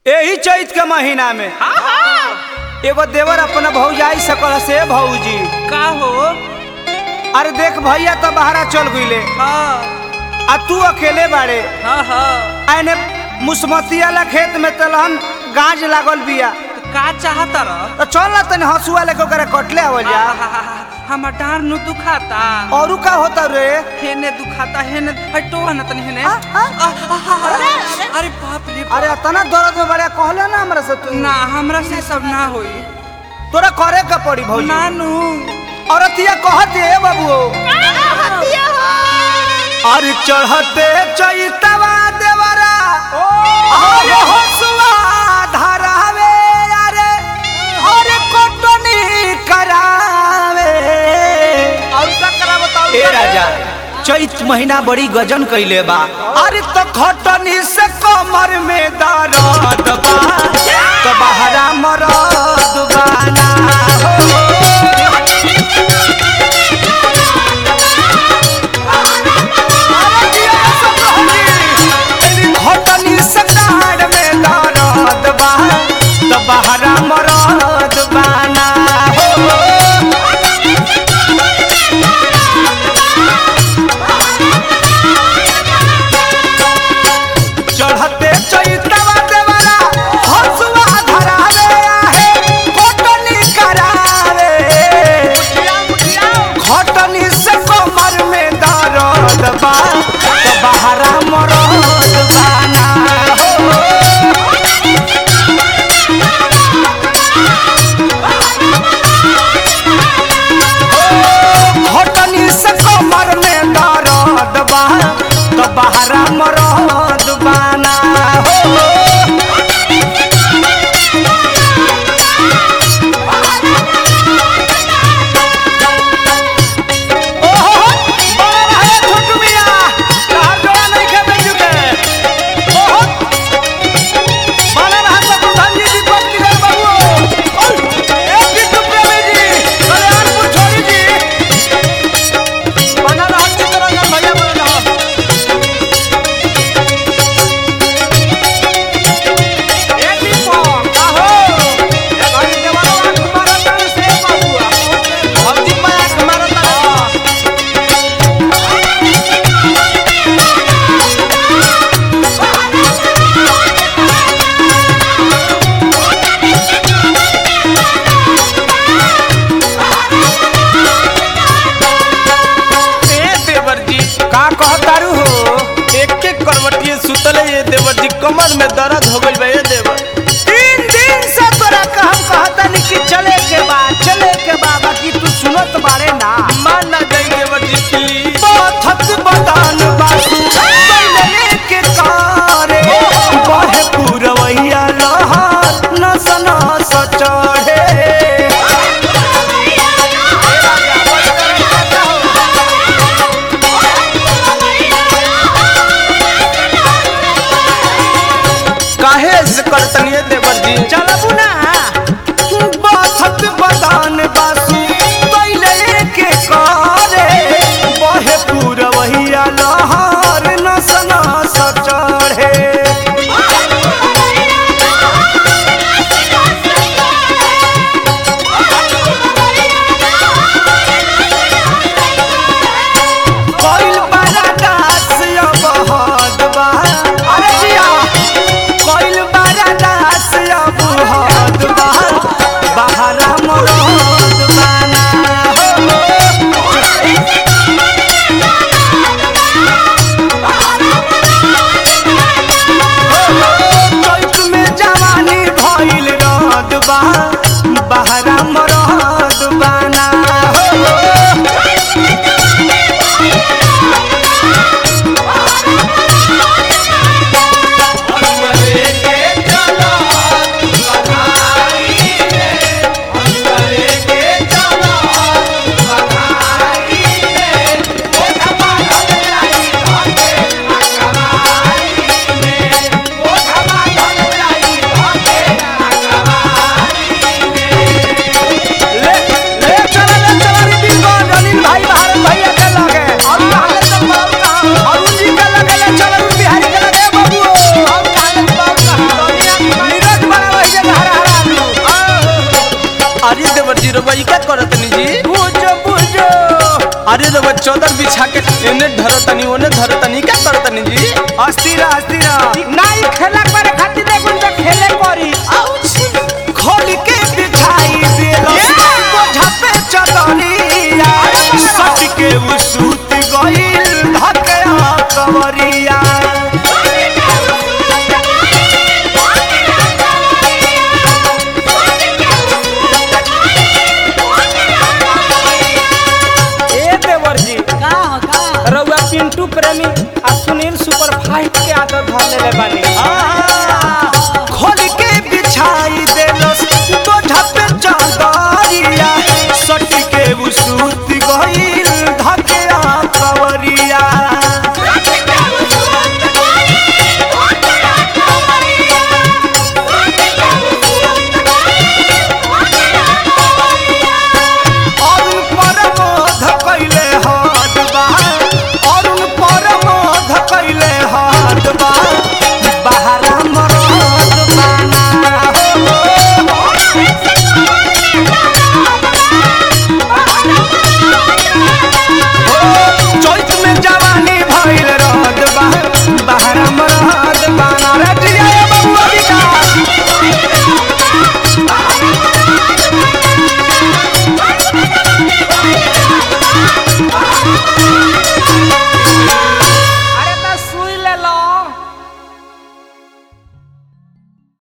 यही चैत के महीना में हाँ हाँ एगो देवर अपना भौजाई सकल से भौजी का हो अरे देख भैया तो बहरा चल गईले हाँ आ तू अकेले बाड़े हाँ हाँ आने मुसमतिया ला खेत में तलहन गाज लागल बिया तो का चाहता रह तो चल ना तनी हंसुआ लेके ओकरा कटले आवल जा हमर डार नु दुखाता औरू का होता रे हेने दुखाता हेने हटो ना तनी हेने आ, आ, आ, आ, आ, आ, अरे बाप रे बाप। अरे अतना दर्द में बड़ा कहले ना हमरा से तू ना हमरा से सब ना होई तोरा करे का पड़ी भौजी नानू औरतिया कहत है बाबू अरे चढ़ते चैतवा देवरा अरे हसुआ धरावे अरे अरे कोटनी करावे और का करा बताओ ए राजा चैत महीना बड़ी गजन कैले बा अरे तो खटनी से कमर में दर्द बा तो बहरा मरद बाना हो घटनी सकार में दर्द बा तो बहरा मरद बाना हो चढ़ते चैतवा देवरा हसुआ धरावे आहे घटनी करावे घटनी से कमर में दर्द बा तो बहरा मरद बाना हो घटनी से कमर में दर्द बा तो बहरा मरद बाना हो ओहो बड़ा भाई छोटू मिया तहार जोड़ा नहीं खे बेचू के ओहो बड़ा रहा सब धनजी जी पत्नी कर बाबू ओय ए बिट्टू प्रेमी जी कल्याणपुर छोड़ी जी बना रहा चित्तरंजन भैया बना रहा ए दीपो आहो ए भाई देवाला आंख मारता से बाबू भौजी पे आंख मारता ए देवर जी का कहतारू हो एक एक करवटिए सुतले ये देवर जी कमर में दर्द हो गइल बा ए देवर तीन दिन से तोरा का हम कहतानी कि चले के बा चले के बा बाकी तू सुनत बारे ना मान ना जाई देवर जी प्लीज पथत बदान बासु बैले के कारे बहे पुरवैया लहर नस नस चढ़े काहे से करतनिए देवर जी चलबू ना पथत बदान बासु बैले के कारे बहे पुरवैया लहर नस नस चढ़े कोइल बड़ा दास अब हद बा अरे जिया कोइल बड़ा दास अब हद बा बहरा मरो अरे देवर जी रउआ ई का करतनी जी बुझो बुझो अरे रउआ चौदर बिछा के एने धरतनी ओने धरतनी का करतनी जी अस्थिर अस्थिर